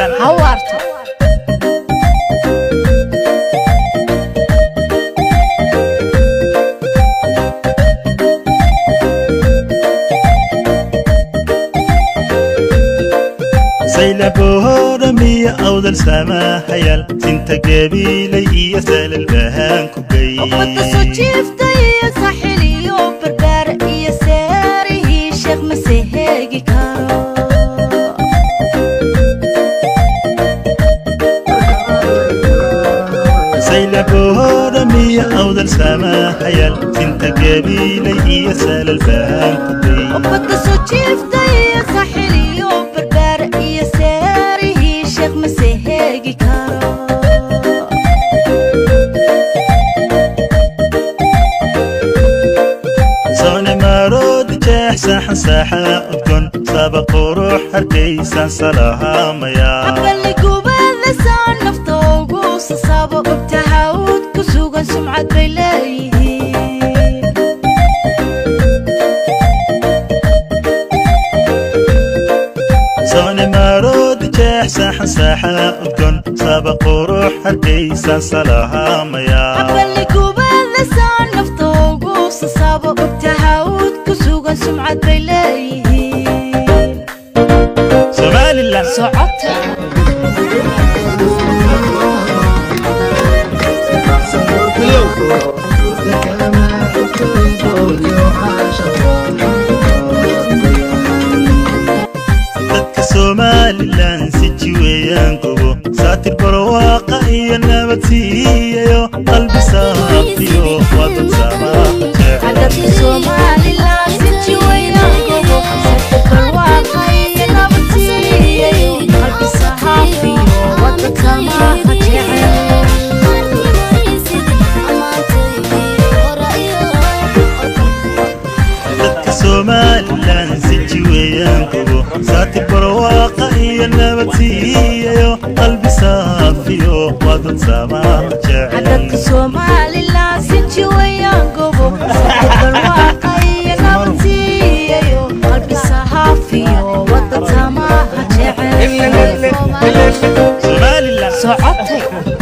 somalilan ha waarto saylabooramiya awdal saamahayaal sinta gabiilay iyo salal bahaan ku gey ummadda soo jiifta iyo saxil iyo barbaar iyo seerihii sheekh mase heegi karo saylabooramiya awdal saamahayaal sinta gabiilay iyo salal bahaan ku gey ummadda soo jiifta iyo saxil iyo barbaar iyo seerihii sheekh mase heegi karo soone maaroodi jeex saaxan saaxa udgon saba qurux hargaysaan salahaamaya aqali gubada saa nafta ugu sasaabo ogta hawd ku sugan sumcad bay leeyihiin soone maaroodi jeex saaxan saaxa udgon saba qurux hargaysaan salahaamaya aqali gubada saa nafta ugu sasaabo ogta hawd ku sugan sumcad bay leeyihiin somalilan socota dadka somalilan si jiweeyaan gobo saatir barwaaqa iyo nabad siiyayo qalbi saafiyo waa dad samaaqa cadadka jecel somalilan si jiwayaan gobo sadka barwaaqa iyo nabad siiyayo qalbi sahaafiyo waddanka maaha jecel dadka somalilan si jiweeyaan gobo saatir barwaaqa iyo nabad siiyayo qalbi saafiyo waa dad samaaqa cadadka jecel somalilan si jiwayaan gobo sadka barwaaqa iyo nabad siiyayo qalbi sahaafiyo waddanka maaha jecel somalilan socotay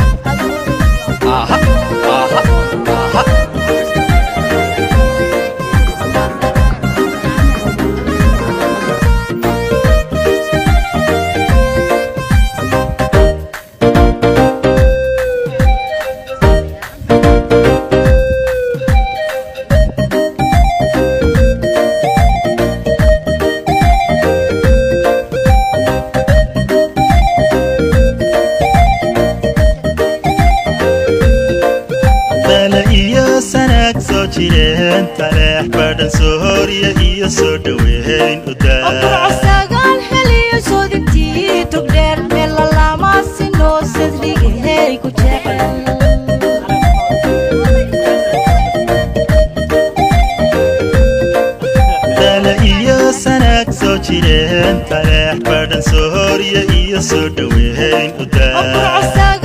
dale iyo sanaag soo jireen taleex badhan soo horya iyo soo dhoweyn u daa okurcosagaal heliyo soodintii togdheer meelalaamaasi noo sadrigahey ku jecel dale iyo sanaag soo jireen taleex badhan soo horya iyo soo dhoweyn u daa okurcosagaal